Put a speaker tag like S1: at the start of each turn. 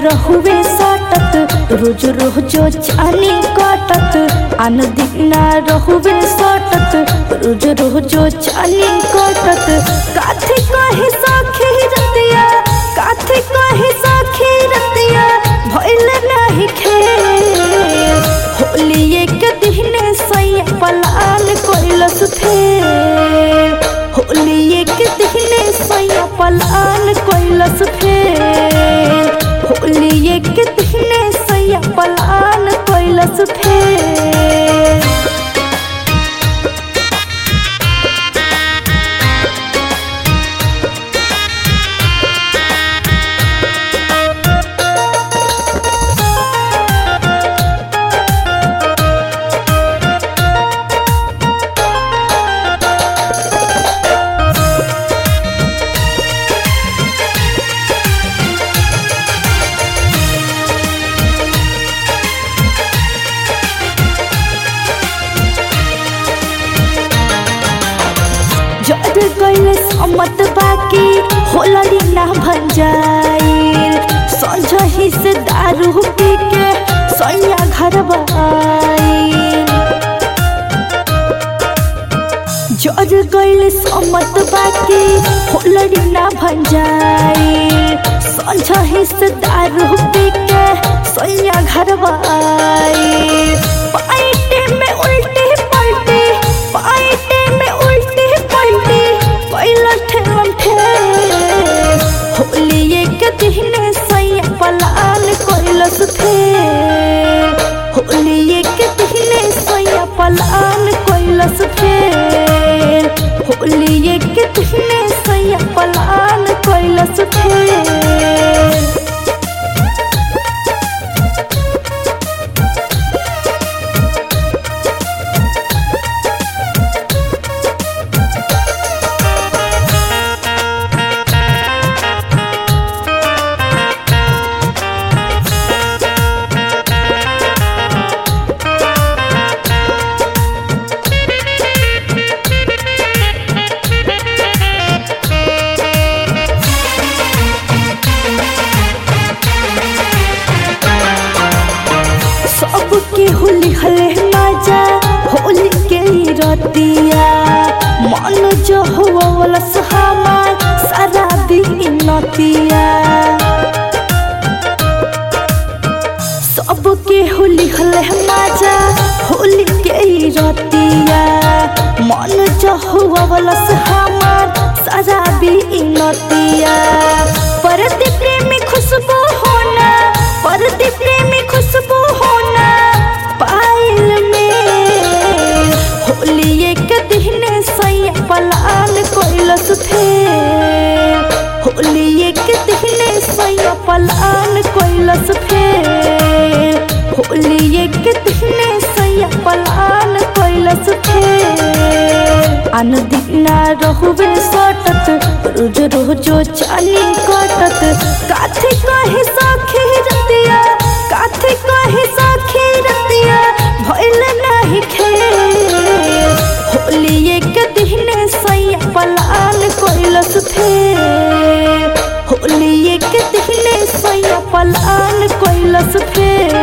S1: रहुवे सटत रोज रोज चानी कटत आन दिन रहुवे सटत रोज रोज चानी कटत काथी कहे सखी रतिया काथी कहे सखी रतिया भइल नाही खेल होली एक दिन सैया पलाल कोइलस फेर होली एक दिन सैया पलाल कोइलस फेर होली एक दिन सैया पलाल कोइलस फेर जड़ गइल समत बाकी होलरी ना भन जाइल संझही से दारू पी के सैया घर आइल जड़ गइल समत बाकी होलरी ना भन जाइल संझही से दारू पी के सैया घर आइल पाइटे में उल्टी पलटी पाइटे में उल्टी पलटी कैला ठेलम ठेल होली एक दिन सैया पलाल कैलस फेर होली एक दिन सैया पलाल कैलस फेर होली एक दिन सैया पलाल कैलस फेर सबके होली हले मजा होली के ही रतिया मन जो हुआ वाला हमार सारा दिन नतिया सबके होली हले मजा होली के ही रतिया मन जो हुआ वाला हमार सारा दिन नतिया परति प्रेमी खुशबू होना परति प्रेमी खुशबू होना पायल में होली एक दिन सैया पलाल कोइलस फेर होली एक दिन सैया पलाल कोइलस फेर होली एक दिन सैया पलाल कोइलस फेर आन दिन रहुवे सटत रोज रोज चानी कटत काथी कहे सखी रतिया काथी कहे सखी रतिया भइल नाही खेल होली एक दिन सैया पलाल कोइलस फेर होली एक दिन सैया पलाल कोइलस फेर